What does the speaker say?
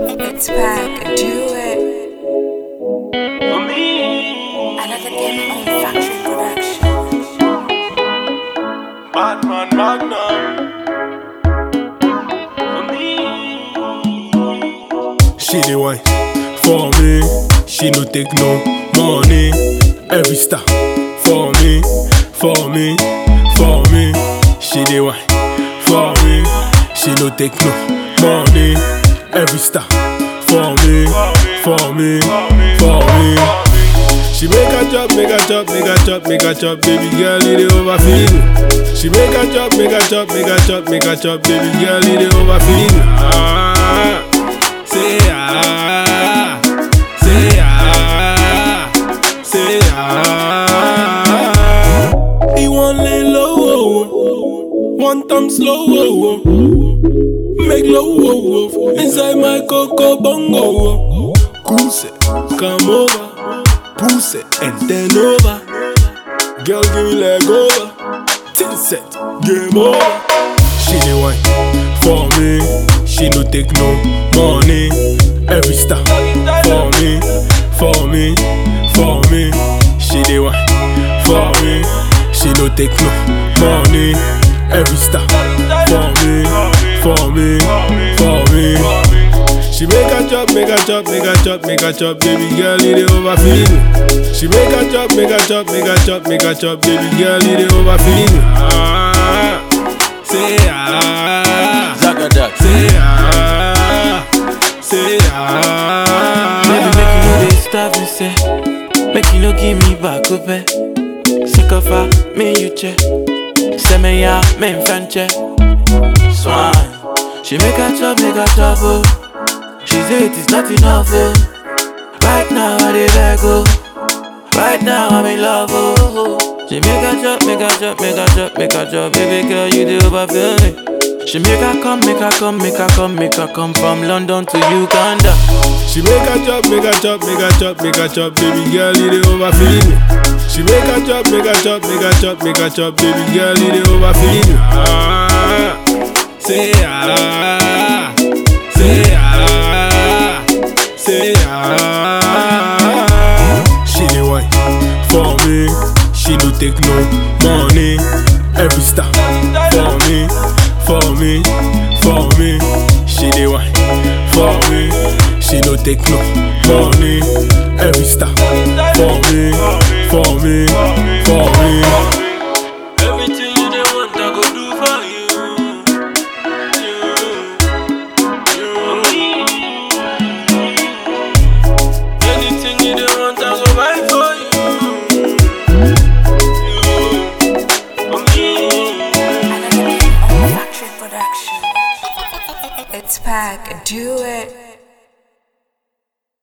It's back, do it. For me, Another game on Factory Production. Batman Magnum. For me, She the one for me. She no take no money. Every star for me, for me, for me. She the one for me. She no take no money. Every star for me, for me, for me. She make a chop, make a chop, make a chop, make a chop, baby girl, it dey overfeed me. She make a chop, make a chop, make a chop, make a chop, baby girl, it dey overfeed me. Ah, say ah, say ah, say ah. He want lay low, oh, oh. one time slow, oh, oh. make low, oh, oh. inside my coco bongo. Oh. Goose, come over, push it and then over. Girl, give me leg over, tin set, game over. She the one for me. She no take no money. Every star for me, for me, for me. She the one for me. She no take no money. Every star for me, for me, for me. She make a chop, make a chop, make a chop, make a chop, baby girl, it dey overfeed me. She make a chop, make a chop, make a chop, make a chop, baby girl, it dey overfeed me. Ah, say ah. Zagadat. Say ah, say ah. Baby, make you no dey starve me, say. Make you no give me back up, eh. Sick of her, me you check. Say me ya, me in French, eh. Swan. She make a chop, make a chop, oh. She say it is not enough, oh. Right now I dey beg, oh. Right now I'm in love, oh. She make a chop, make a chop, make a chop, make a chop, baby girl, you dey overfill me. She make her come, make her come, make her come, make her come from London to Uganda. She make a chop, make a chop, make a chop, make a chop, baby girl, it dey overfeed me. She make a chop, make a chop, make a chop, make a chop, baby girl, it dey overfeed me. Ah, say ah, say ah, say ah. She the one for me. She no take no money. Every star for me, for me, for me. She the one for me. She no take no money. Every star for me, for me, for me. everything you dey want, I go do for you. You, you. Anything you dey want, I go buy for you. You, for me. Another game on Factory Production. It's back, do it.